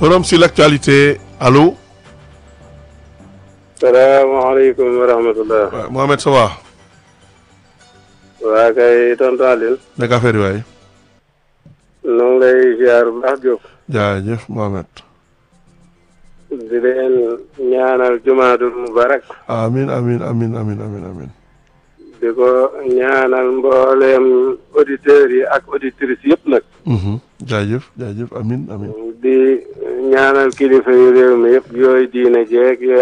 forum sur l'actualité allo. salaamaaleykum wa rahmatulah. waaw Mohamed ça va. waa kay tonton Alioune. nekk affaire yi waay. ñu ngi lay ziar bu baax Diop. jaajëf Mohamed. di leen ñaanal jumaadul mubarak. amin amin amin amin amin amin di ko ñaanal mbooleem auditeurs yi ak auditrices yëpp nag. Mhm. jaajëf jaajëf amin amin di ñaanal kilifa yu réew mi yëpp yooyu diine jeeg yooyu